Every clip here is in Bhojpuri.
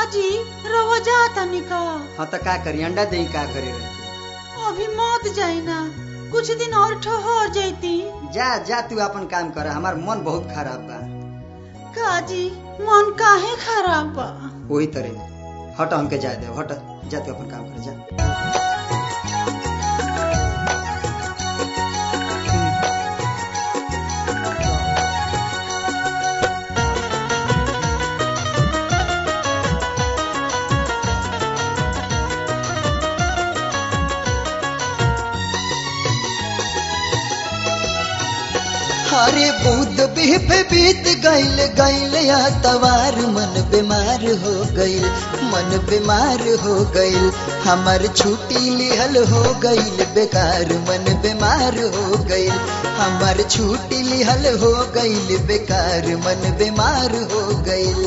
काजी रवा जा तनिका हाँ तो का करी अंडा दही का करे रही अभी मत जाई ना कुछ दिन और ठहर जैती जा जा तू अपन काम कर हमार मन बहुत खराब बा काजी मन काहे खराब बा वही तरह हट हमके जा दे हट जा तू अपन काम कर जा हरे बुध बिह बीत गईल गईल या तवार मन बीमार हो गईल मन बीमार हो गईल हमर छुट्टी लिहल हो गईल बेकार मन बीमार हो गईल हमर छुट्टी लिहल हो गईल बेकार मन बीमार हो गईल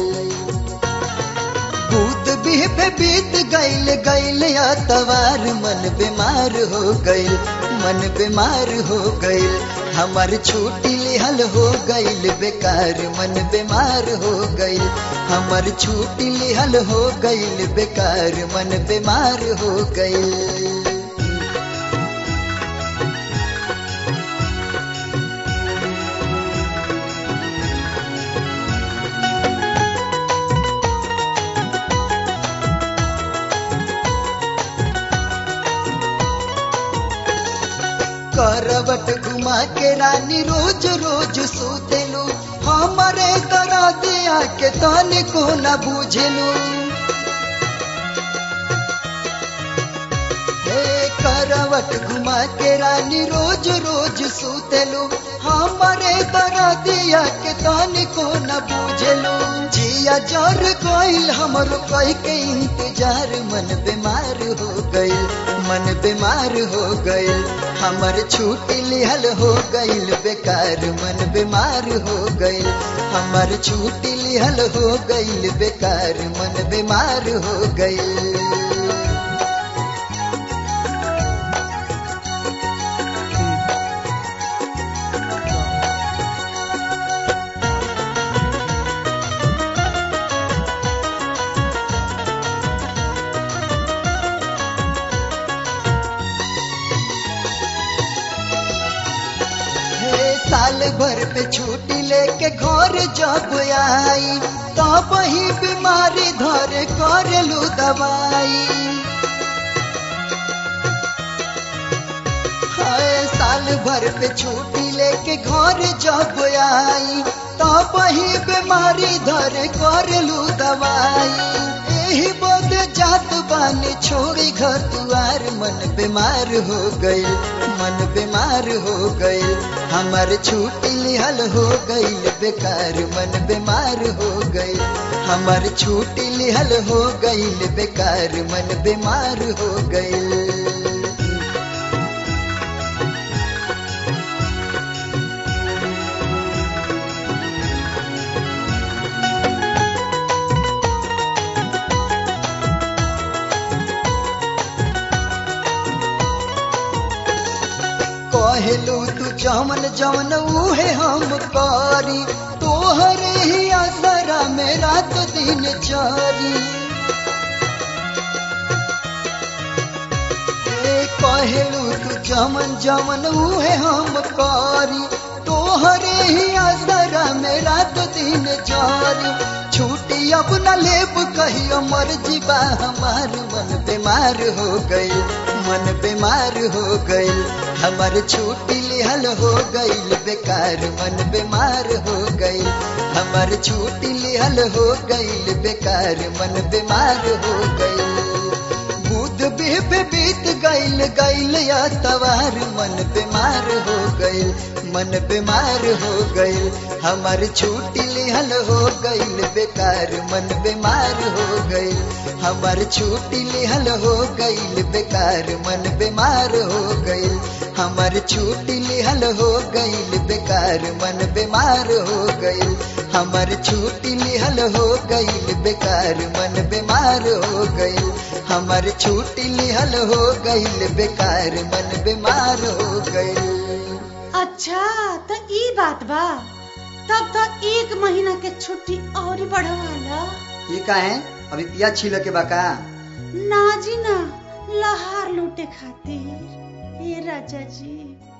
भूत बिह बीत गईल गईल या तवार मन बीमार हो गईल मन बीमार हो गईल हमार छुट्टी लिहल हो गईल बेकार मन बीमार हो गईल हमार छुट्टी लिहल हो गईल बेकार मन बीमार हो गईल करवट घुमा के रानी रोज रोज सोतेलू हमारे करा दिया के तन को न बुझलू हे करवट घुमा के रानी रोज रोज सोतेलू हमारे करा दिया के तन को न बुझलू जिया जर कोइल हमरो कह के इंतजार मन बीमार हो गईल मन बीमार हो गईल हमर छुट्टी लिहल हो गईल बेकार मन बीमार हो गईल हमर छुट्टी लिहल हो गईल बेकार मन बीमार हो गईल हे साल भर पे छुट्टी लेके घर जब आई तब ही बीमारी धर कर लू दवाई हाय साल भर पे छुट्टी लेके घर जब आई तब ही बीमारी धर कर लू दवाई यही बोध जात बानी छोड़ी घर दुआर मन बीमार हो गईल मन बीमार हो गईल हमार छुट्टी लिहल हो गईल बेकार मन बीमार हो गईल हमार छुट्टी लिहल हो गईल बेकार मन बीमार हो गईल कहलू तू जमन जमन उहे हम करी तोहरे ही असरा में रात दिन चरी ए कहलू तू जमन जमन उहे हम करी तोहरे ही असरा में रात दिन चरी छुट्टी अब न लेब कहियो मर्जी बा हमार मन बीमार हो गई मन बीमार हो गईल हमार छुट्टी लिहल हो गईल बेकार मन बीमार हो गईल हमार छुट्टी लिहल हो गईल बेकार मन बीमार हो गईल बुध बेब बीत गईल गईल या तवार मन बीमार हो गईल मन बीमार हो गईल हमार छुट्टी लिहल हो गईल बेकार मन बीमार हो गईल हमार छुट्टी लिहल हो गईल बेकार मन बीमार हो गईल हमार छुट्टी लिहल हो गईल बेकार मन बीमार हो गईल हमार छुट्टी लिहल हो गईल बेकार मन बीमार हो गईल हमार छुट्टी लिहल हो गईल बेकार मन बीमार हो गईल अच्छा तो ई बात बा तब तो एक महीना के छुट्टी और बढ़वाला ये का है अभी पिया छील के बा का ना जी ना लहार लूटे खातिर ए राजा जी